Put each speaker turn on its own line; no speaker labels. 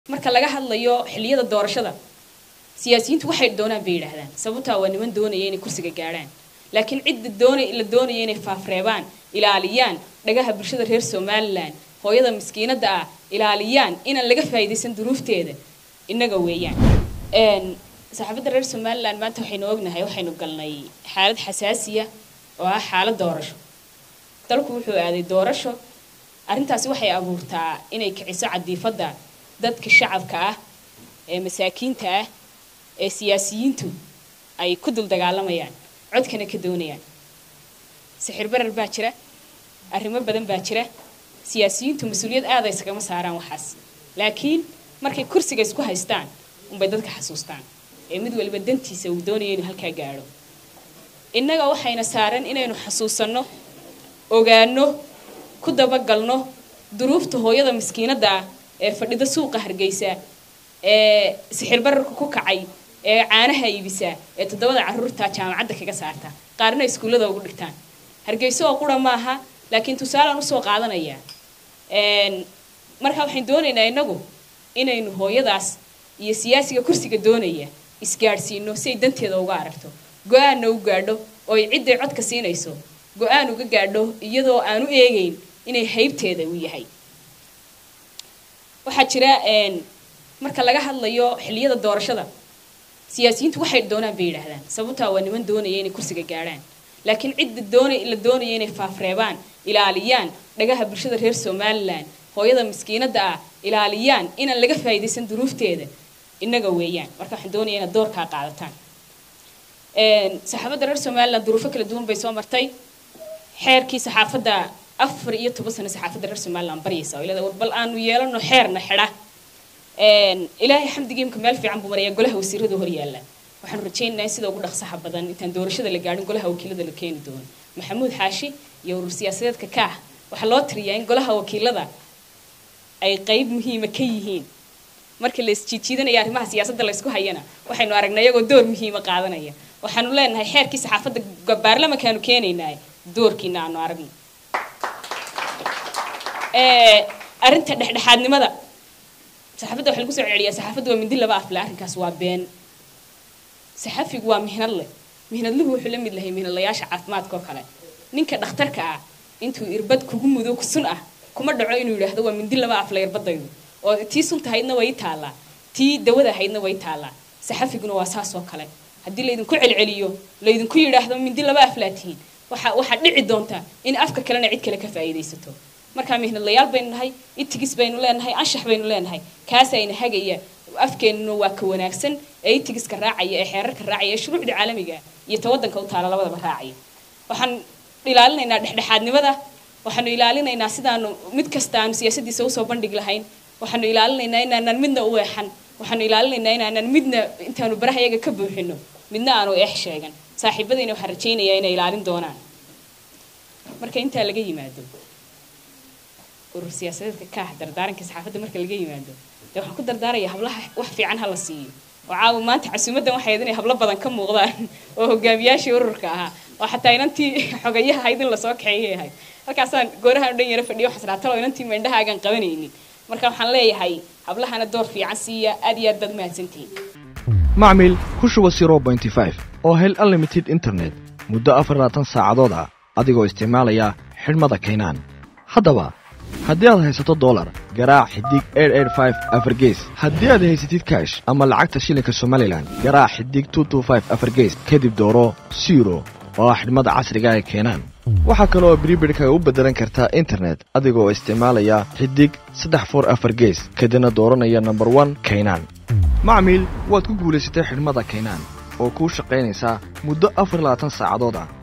marka laga hadlayo xilliyada doorashada siyaasiyiintu waxay doonaan bay yidhaahdaan sababtaa waa niman doonaya inay kursiga gaadhaan laakiin cidda doona la doonaya inay faafreebaan ilaaliyaan dhagaha bulshada reer somalilan hooyada miskiinada ah ilaaliyaan inaan laga faa'iidaysan duruufteeda innaga weeyaan saxaafadda reer somalilan maanta waxaynu ognahay waxaynu galnay xaalad xasaasiya oo ah xaalad doorasho dalku wuxuu aaday doorasho arrintaasi waxay abuurtaa inay kiciso cadiifadda dadka shacabka ah ee masaakiinta ah ee siyaasiyiintu ay ku dul dagaalamayaan codkana ka doonayaan sixir barar baa jira arrimo badan baa jira siyaasiyiintu mas-uuliyad aada isagama saaraan waxaas laakiin markay kursiga isku haystaan unbay dadka xasuustaan ee mid waliba dantiisa uu doonaya inuu halkaa gaadho innaga waxayna saaran inaynu xasuusanno ogaano ku dabagalno duruufta hooyada miskiinada ah ee fadhida suuqa hargeysa ee sixir bararka ku kacay ee caanaha iibisa ee toddobada caruurta jaamacadda kaga saarta qaarna iskuullada ugu dhigtaan hargeyso oo qura maaha laakiin tusaalaan usoo qaadanaya markaa waxaan doonaynaa innagu inaynu hooyadaas iyo siyaasiga kursiga doonaya isgaadhsiino si ay danteeda uga aragto go-aanna u gaadho oo ay cidday codka siinayso go-aan uga gaadho iyadoo aan u eegeyn inay haybteeda uu yahay waxaa jira marka laga hadlayo xilliyada doorashada siyaasiyiintu waxay doonaan bay yidhaahdaan sababtaa waa niman doonaya inay kursiga gaadhaan laakiin cidda doona la doonaya inay faafreebaan ilaaliyaan dhagaha bulshada reer somalilan hooyada miskiinada ah ilaaliyaan inaan laga faa'iidaysan duruufteeda innaga weeyaan marka waxaan doonaya inaad doorkaa qaadataan saxaafadda reer somalilan duruufo kala duwan bay soo martay xeerkii saxaafadda afar iyo toban sano saxaafadda reer somalilan baryaysa oo ilada bal aanu yeelano xeerna xidha ilaahay xamdigii imka meel fiican buu marayaa golaha wasiirada hor yaalla waxaanu rajaynaynaa in sida ugu dhaqsaha badan intaan doorashada la gaadhin golaha wakiilada la keeni doono maxamuud xaashi iyo urur siyaasadeedka kaah waxaa loo tiriyaa in golaha wakiilada ay qayb muhiima ka yihiin markii la isjiijiidanaya arrimaha siyaasadda la isku hayana waxaynu aragnay iyagoo door muhiima qaadanaya waxaanu leenahay xeerkii saxaafadda baarlamankaanu keenaynaa doorkiina aanu aragno arrinta dhexdhexaadnimada saxaafadda waxa lagu soo celceliyaa saxaafadda waa mindi laba afle arrinkaas waa been saxafigu waa mihnad leh mihnadluhu wuxuu la mid lahay mihnadlayaasha caafimaadka oo kale ninka dhakhtarka ah intuu irbad kugu mudo sun ah kuma dhaco inuu yidhaahdo waa mindi laba afle irbadaydu oo tii sunta ahaydna way taallaa tii dawada ahaydna way taallaa saxafiguna waa saas oo kale haddii laydinku celceliyo laydinku yidhaahdo mindi laba aflaa tihiin waxa waxaa dhici doonta in afka kalena cid kale ka faa'iidaysato markaa mihnadlayaal baynu nahay itigis baynu leenahay anshax baynu leenahay kaasayna hagaya afkeenuna waa ka wanaagsan ee itigiska raacaya ee xeerarka raacaya ee shuruucda caalamiga iyo ta waddanka u taala labadaba raacaya waxaan ilaalinaynaa dhexdhexaadnimada waxaanu ilaalinaynaa sidaanu mid kasta aanu siyaasaddiisa usoo bandhig lahayn waxaanu ilaalinaynaa inaanan midna u eexan waxaanu ilaalinaynaa inaanan midna intaanu baraha iyaga ka buuxino midna aanu eex sheegan saaxiibadayna waxaan rajaynayaa inay ilaalin doonaan marka intaa laga yimaado urur siyaasadeedka kaah dardaaranka saxaafadda marka laga yimaado dee waxaan ku dardaarayaa hablaha wax fiican ha la siiyo oo caawa maanta casuumaddan waxay ahayd inay hablo badan ka muuqdaan oo hogaamiyaashii ururka ahaa oo xataa inantii xogayaha ahayd in lasoo kaxeeyay ahayd halkaasaan goorahan dhan yaro fadhiyo xasraatalo inantii meendhahaagaan qabanaynin marka waxaan leeyahay hablahana door fiican siiya aad iyo aad baad mahadsantihiin
macmil ku shuba zero bointy five oo hel unlimited internet muddo afar labaatan saacadood ah adigoo isticmaalaya xidhmada kaynaan haddaba haddii aad haysato dolar garaac xidig afargees haddii aad haysatid kaash ama lacagta shilinka somalilan garaac xidig afargees kadib dooro siro oo ah xidhmada casriga ee keenaan waxaa kale oo bribidhka u beddelan kartaa internet adigoo isticmaalaya xidig saddex for afar gees kadibna dooranaya nomber one kaynaan macmiil waad ku guulaysatay xidhmada kaynaan oo kuu shaqaynaysaa muddo afar labaatan saacadood ah